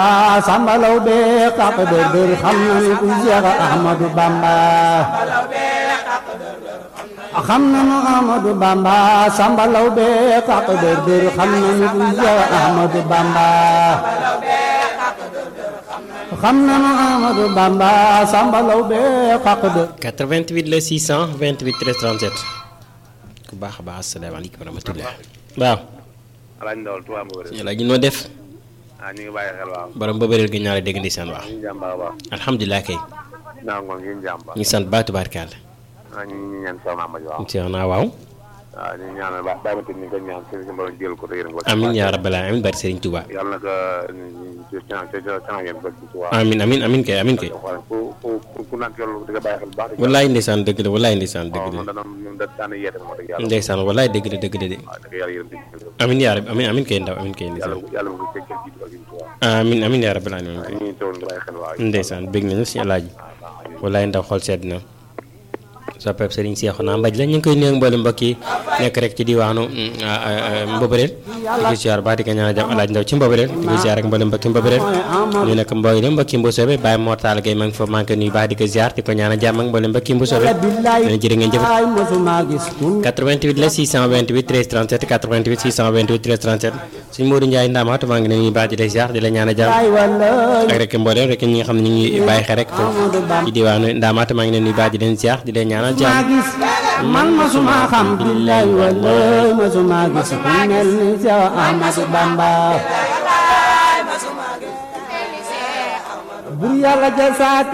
sambalaw be xaq dër dër xam nañu ku Seex Ahmadu Bamba xam nañu Ahmadu Bamba sambalaw be xaq dër dër xam nañu ku Seex Ahmadu Bamba xam nañu Ahmadu Bamba sambalaw be xaq dër 88 la 628 13 37 ku baax a baax asalaamaaleykum wa rahmatulah waaw. alaaj ndawal tuwaa ma wërël yàlla ñu noo def ah ñu ngi bàyyi xel waaw borom ba bëreel gi ñaare dégg ndeysaan waaw ñu ngi jàmm baax a baax alhamdulilah kay naa ngoon ñu ngi jàmm baax ñu sant ba tubaarkàlla ah ñu ngi ñaan soxna Amady waaw seex naa waaw waaw ñu ngi ñaanal ba bàyyi ma tamit ñu ko ñaan seen si mbooloo jël ko te yërëm ko amin yaa rabbal aalamiin bari Serigne Touba yàlla na ko ci ci ci ngeen bëgg ci waaw amin amin amin kay amin kay xool ku ku ku naan yoon di nga bàyyi xel bu baax wallaay ndeysaan dëgg la wallaay ndeysaan dëgg waaw man la dana ñun da daan yeete moo dëgg yàlla ndeysaan wallaay dëgg la dëgg la de waaw dëgg yàlla yërëm di amin yaa rabbi amin amin kay ndaw amin kay yàlla ndeysaan yàlla mu ko cëg jiitu ak jiitu waaw amin amin yaa rabbal aalamiin ñu ngi teewoon nga bàyyi xel waaw ndeysaan bég nañu si alaaji wallaay ndaw xol sedd na soppeeb Serigne Cheikhouna Mbaj la ñu ngi koy nuyu mboolem mbokk yi nekk rek ci diwaanu Mbobëreel di ko ziar baax di ko ñaanal jàmm alaaj ndaw ci Mbobëreel di ko ziar ak mboolem mbokki Mbobëreel ñu nekk mbooy dem mbokki Mbusoobe Baye Mortal Gueye ma ngi fa manqué nuyu baax di ko ziar di ko ñaanal jàmm ak mboolem mbokki Mbusoobe dina jërë ngeen jëf ay mosuma gis kun 88 la 628 13 37 88 628 13 37 suñu Modou Ndiaye Ndamatou maa ngi leen nuyu baax di la ziar di la ñaanal jàmm ay wala ak rek mboolem rek ñi nga xam ne ñu ngi bàyyi xel rek foofu ci diwaanu Ndamatou maa ngi leen nuyu baax di leen ziar di leen ñaanal ma jàmm gis man masuma xam billahi wallahi masuma gis ku mel ni Seex Ahmadu Bamba bur yàlla ja saa